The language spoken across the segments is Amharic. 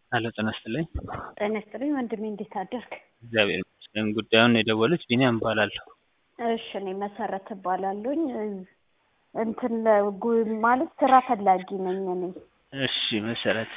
ሄሎ ጤና ይስጥልኝ። ጤና ይስጥልኝ ወንድሜ እንዴት አደርክ? እግዚአብሔር ይመስገን። ጉዳዩን የደወሉት ቢኒያም እባላለሁ። እሺ እኔ መሰረት እባላለሁኝ። እንትን ለጉ- ማለት ስራ ፈላጊ ነኝ እኔ እሺ መሰረት፣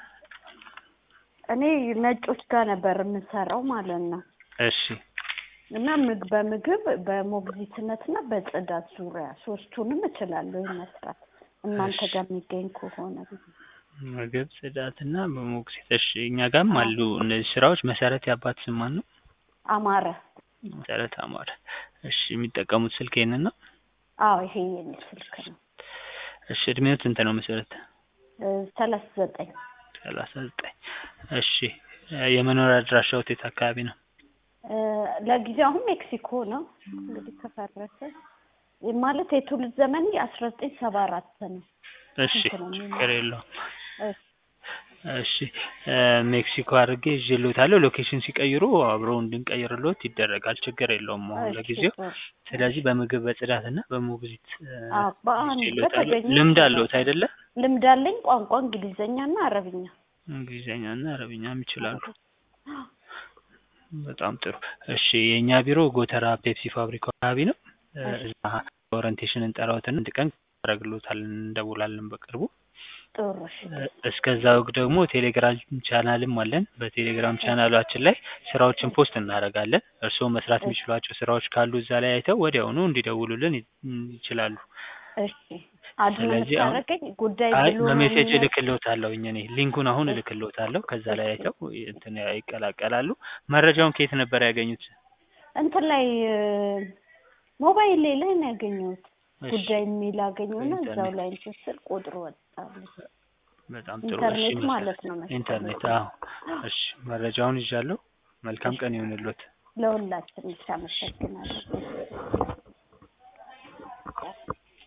እኔ ነጮች ጋር ነበር የምሰራው ማለት ነው እሺ እና ምግ በምግብ በሞግዚትነት እና በጽዳት ዙሪያ ሶስቱንም እችላለሁ መስራት እናንተ እሺ። ጋር የሚገኝ ከሆነ ምግብ፣ ጽዳትና በሞግዚት። እሺ እኛ ጋርም አሉ እነዚህ ስራዎች። መሰረት የአባት ስም ማን ነው? አማረ መሰረት አማረ። እሺ የሚጠቀሙት ስልክ ይሄንን ነው? አዎ ይሄ የኔ ስልክ ነው እሺ እድሜው ስንት ነው መሰረት? ሰላሳ ዘጠኝ ሰላሳ ዘጠኝ እሺ የመኖሪያ አድራሻው የት አካባቢ ነው? ለጊዜው አሁን ሜክሲኮ ነው እንግዲህ ከፈረሰ ማለት የትውልድ ዘመን አስራ ዘጠኝ ሰባ አራት ነው እሺ ስንት ነው የሚሆነው? ችግር የለውም። እሺ እሺ ሜክሲኮ አድርጌ ይዤልዎታለሁ። ሎኬሽን ሲቀይሩ አብረው እንድንቀይርልዎት ይደረጋል። ችግር የለውም አሁን እሺ፣ ለጊዜው። ጥሩ። ስለዚህ በምግብ በጽዳትና በሞግዚት አዎ፣ በአንድ ይዤልዎታለሁ። በተገኘ ልምድ አለዎት አይደለ? ልምድ አለኝ። ቋንቋ እንግሊዘኛና አረብኛ። እንግሊዝኛና አረብኛም ይችላሉ። በጣም ጥሩ። እሺ የእኛ ቢሮ ጎተራ ፔፕሲ ፋብሪካ አካባቢ ነው። እሺ። እዛ ኦሪንቴሽን እንጠራዎትና አንድ ቀን ያደርግልዎታል፣ እንደውላለን በቅርቡ። ጥሩ። እሺ፣ እስከዛው ደግሞ ቴሌግራም ቻናልም አለን። በቴሌግራም ቻናላችን ላይ ስራዎችን ፖስት እናደርጋለን። እርስዎ መስራት የሚችሏቸው ስራዎች ካሉ እዛ ላይ አይተው ወዲያውኑ እንዲደውሉልን ይ- ይችላሉ። እሺ። አድሮ ስለዚህ አሁን- የምታደርገኝ ጉዳይ አይ ብሎ ነው በሜሴጅ የሚለው? እልክልዎታለሁ እኔ ሊንኩን አሁን እልክልዎታለሁ። ከዛ ላይ አይተው እንትን ይቀላቀላሉ። መረጃውን ከየት ነበር ያገኙት? እንትን ላይ ሞባይል ላይ ላይ ነው ያገኘሁት። እሺ፣ ጉዳይ የሚል አገኘውና በኢንተርኔት። እዛው ላይ እንትን ስል ቁጥሩ ወጣልኝ። በጣም ጥሩ። እሺ ኢንተርኔት መሰረት፣ ማለት ነው መሰለኝ። ኢንተርኔት። አዎ፣ እሺ መረጃውን ይዣለሁ። መልካም ቀን ይሁንልዎት። ለሁላችን አመሰግናለሁ።